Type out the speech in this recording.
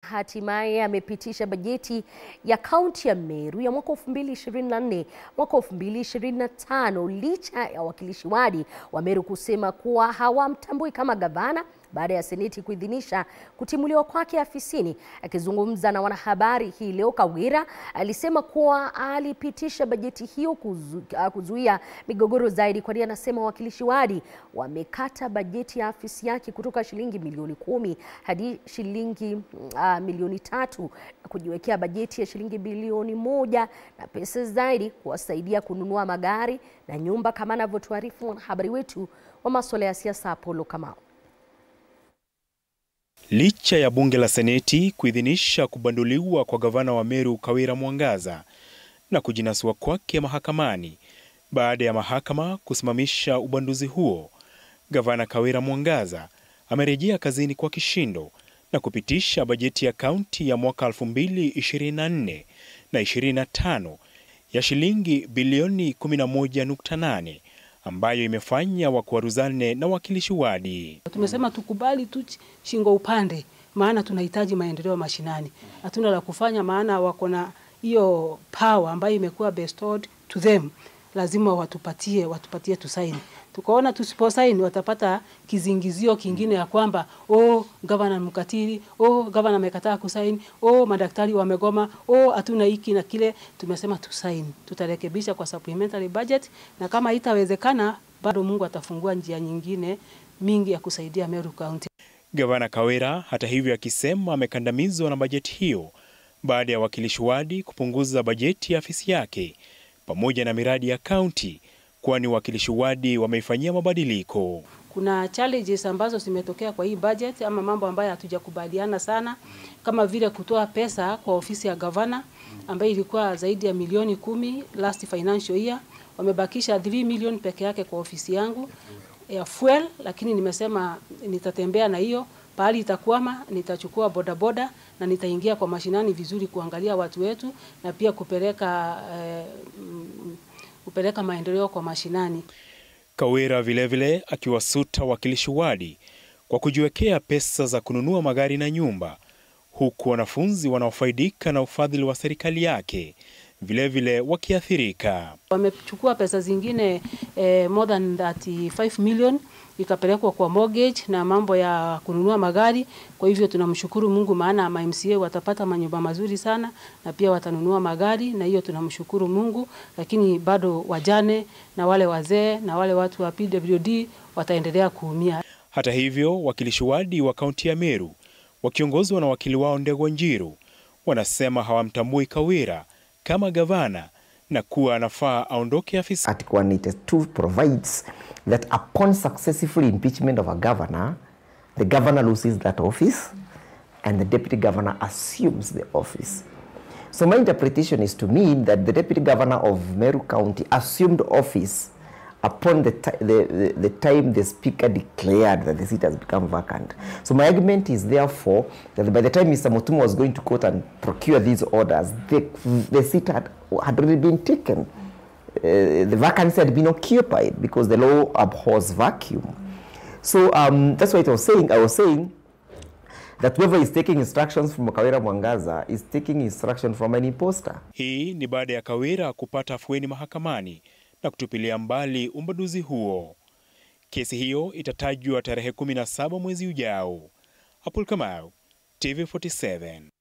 hatimaye amepitisha bajeti ya kaunti ya Meru ya mwaka 2024 mwaka 2025 licha ya wakilishi wadi wa Meru kusema kuwa hawamtambui kama gavana baada ya seneti kuidhinisha kutimuliwa kwake afisini. Akizungumza na wanahabari hii leo, Kawira alisema kuwa alipitisha bajeti hiyo kuzu, kuzuia migogoro zaidi, kwani anasema wawakilishi wadi wamekata bajeti ya afisi yake kutoka shilingi milioni kumi hadi shilingi uh, milioni tatu kujiwekea bajeti ya shilingi bilioni moja na pesa zaidi kuwasaidia kununua magari na nyumba, kama anavyotuarifu mwanahabari wetu wa masuala ya siasa Apollo Kamau. Licha ya bunge la seneti kuidhinisha kubanduliwa kwa gavana wa Meru Kawira Mwangaza na kujinasua kwake mahakamani baada ya mahakama kusimamisha ubanduzi huo, gavana Kawira Mwangaza amerejea kazini kwa kishindo na kupitisha bajeti ya kaunti ya mwaka 2024 na 25 ya shilingi bilioni 11.8 ambayo imefanya wakwaruzane na wakilishi wadi. Tumesema tukubali tu shingo upande, maana tunahitaji maendeleo mashinani. Hatuna la kufanya, maana wako na hiyo power ambayo imekuwa bestowed to them, lazima watupatie, watupatie tusaini. Tukaona tusiposaini watapata kizingizio kingine ya kwamba oh, gavana mkatili, oh, gavana amekataa kusaini, oh, madaktari wamegoma, oh, hatuna hiki na kile. Tumesema tusaini, tutarekebisha kwa supplementary budget, na kama itawezekana bado Mungu atafungua njia nyingine mingi ya kusaidia Meru County. Gavana Kawira hata hivyo akisema amekandamizwa na bajeti hiyo baada ya wakilishi wadi kupunguza bajeti ya afisi yake pamoja na miradi ya kaunti kwani wakilishi wadi wameifanyia mabadiliko. Kuna challenges ambazo zimetokea kwa hii budget ama mambo ambayo hatujakubaliana sana, kama vile kutoa pesa kwa ofisi ya gavana ambayo ilikuwa zaidi ya milioni kumi last financial year. Wamebakisha 3 million peke yake kwa ofisi yangu ya fuel, lakini nimesema nitatembea na hiyo pahali itakwama, nitachukua bodaboda na nitaingia kwa mashinani vizuri kuangalia watu wetu na pia kupeleka eh, kupeleka maendeleo kwa mashinani. Kawira vilevile akiwasuta wakilishi wadi kwa kujiwekea pesa za kununua magari na nyumba, huku wanafunzi wanaofaidika na ufadhili wa serikali yake vilevile wakiathirika. Wamechukua pesa zingine eh, more than 35 million ikapelekwa kwa mortgage na mambo ya kununua magari. Kwa hivyo tunamshukuru Mungu, maana ma MCA watapata manyumba mazuri sana na pia watanunua magari, na hiyo tunamshukuru Mungu, lakini bado wajane na wale wazee na wale watu wa PWD wataendelea kuumia. Hata hivyo, wakilishi wadi wa kaunti ya Meru wakiongozwa na wakili wao Ndegwa Njiru wanasema hawamtambui Kawira kama gavana na kuwa anafaa aondoke afisi. Article 182 provides that upon successful impeachment of a governor, the governor loses that office and the deputy governor assumes the office. So my interpretation is to mean that the deputy governor of Meru County assumed office upon the, the, the, the time the speaker declared that the seat has become vacant. So my argument is therefore that by the time Mr. Mutumu was going to court and procure these orders, the, the seat had, had already been taken. Uh, the vacancy had been occupied because the law abhors vacuum. So um, that's what I was saying. I was saying that whoever is taking instructions from Kawira Mwangaza is taking instruction from an imposter. Hii ni baada ya Kawira kupata afueni mahakamani na kutupilia mbali umbaduzi huo. Kesi hiyo itatajwa tarehe 17 mwezi ujao. Apul Kamau, TV47.